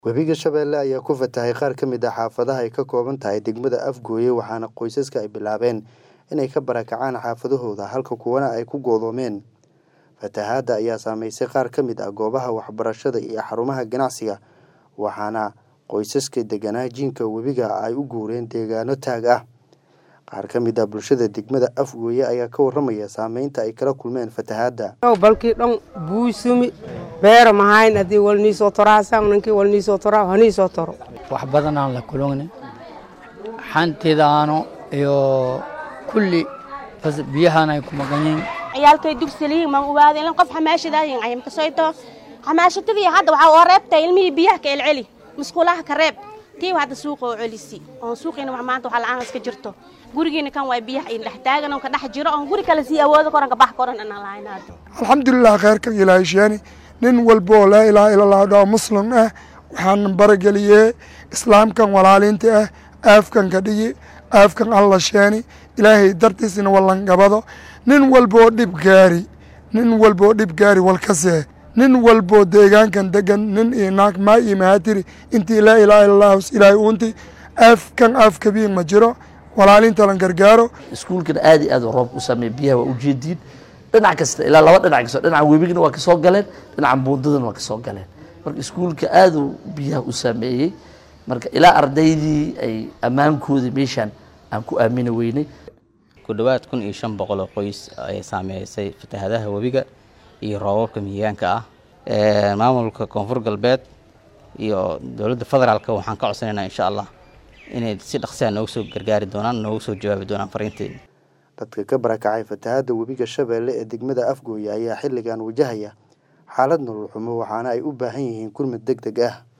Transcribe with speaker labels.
Speaker 1: Webiga Shabeelle ayaa ku fatahay qaar ka mid ah xaafadaha ay ka kooban tahay degmada Afgooye waxaana qoysaska ay bilaabeen inay ka barakacaan xaafadahooda halka kuwana ay ku go'doomeen. Fatahaadda ayaa saameysay qaar ka mid ah goobaha waxbarashada iyo xarumaha ganacsiga waxaana qoysaska deganaa jiinka webiga ay u guureen deegaano taag ah. Qaar ka mid ah bulshada degmada Afgooye ayaa ka warramaya saameynta ay kala kulmeen fatahaadda.
Speaker 2: balkii dhan buusumi beero mahayn haddii walnii soo toraasan ninkii walnii soo toraa hanii soo toro
Speaker 3: wax badan aan la kulugni xantidaano iyo kulli bas biyahan ay ku maqan yihiin
Speaker 4: ciyaalkay dugsaliyiin maan ogaada ilin qof xamaashadaayin ayam kasoyto xamaashatadii hadda waxaa oo reebtay ilmihii biyaha ka celceli musqulaha ka reeb tii hadda suuqa oo celisi oon suuqiina wax maanta wax la'aan iska jirto gurigiina kan waa biyaha in dhex taagan oo ka dhex jiro oon guri kale sii awoodo koran ka bax koran anaan lahayn hadda
Speaker 5: alxamdulilah kheyrkan ilaahay sheeni nin walba oo laa ilaaha ila allah dhao muslim ah waxaan barageliyee islaamkan walaaliinta ah aafkan ka dhigi aafkan alla sheeni ilaahay dartiisina wallangabado nin walba oo dhib gaari nin walba oo dhib gaari walkasee nin walboo deegaankan degan nin iyo naag maa iyo mahaatiri intii laa ilaaha ila allah ilaahay uunti aafkan aaf kabiin ma jiro walaalinta lan gargaaro
Speaker 6: iskuulkana aad iyo aad u roob u sameeyey biyaha waa ujeediin dhinac kasta ilaa laba dhinac kasoo dhinaca webigana waa kasoo galeen dhinaca buundadana waa kasoo galeen marka iskuulka aad uu biyaha u saameeyey marka ilaa ardaydii ay ammaankoodii meeshaan aan ku aamini weynay
Speaker 7: ku dhowaad kun iyo shan boqol oo qoys ayay saameysay fatahaadaha webiga iyo roobabka mihigaanka ah maamulka koonfur galbeed iyo dowladda federaalka waxaan ka codsanaynaa insha allah inay si dhaqsiya nooga soo gargaari doonaan nooga soo jawaabi doonaan fariinteena
Speaker 1: dadka ka barakacay fatahaadda webiga Shabeelle ee degmada Afgooye ayaa xilligan wajahaya xaalad nolol xumo waxaana ay u baahan yihiin gurmad degdeg ah